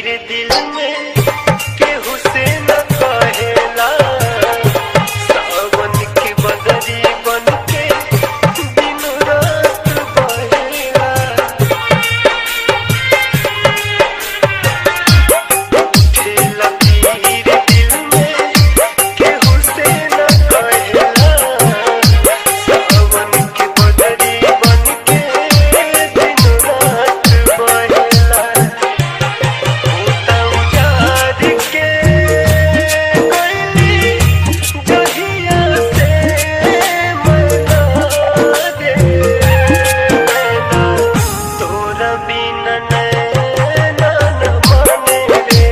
तीर दिल में केहू से न कहेला सावन की बदरी बन के दिन रात बहेला ठेला तीर दिल में केहू से न कहेला सावन की बदरी बन के दिन रात बहेला होता उजाड़ के कोयली जहिया से मना दे नैना तोरा बिना नैना न माने रे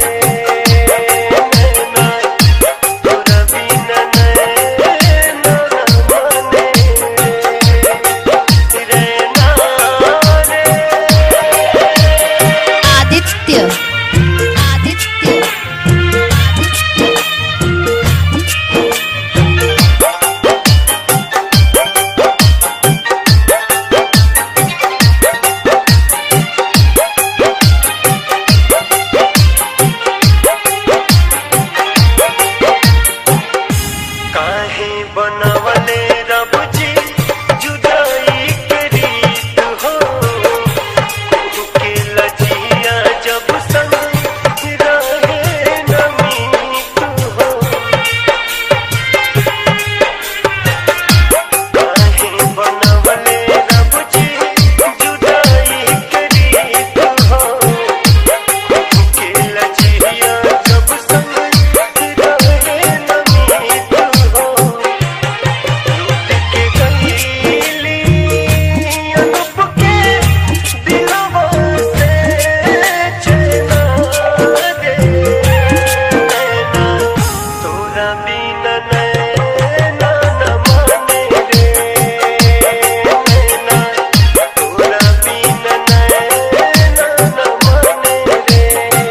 नैना तोरा बिना नैना न माने रे नैना रे आदित्य आदित्य काहे बनवले रब जी जुदाई के रीत हो के लजिया जब संग रहे न मीत हो काहे बनवले रब जी जुदाई के रीत हो के लजिया जब संग रहे न मीत हो लूट के गईली अनूप के दिलवा से चैना दे नैना तोरा बिना नैना न माने रे नैना तोरा बिना नैना न माने रे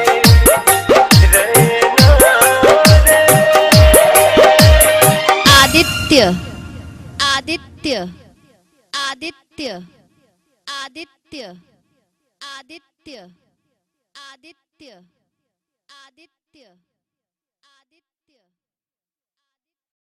आदित्य आदित्य आदित्य आदित्य आदित्य आदित्य आदित्य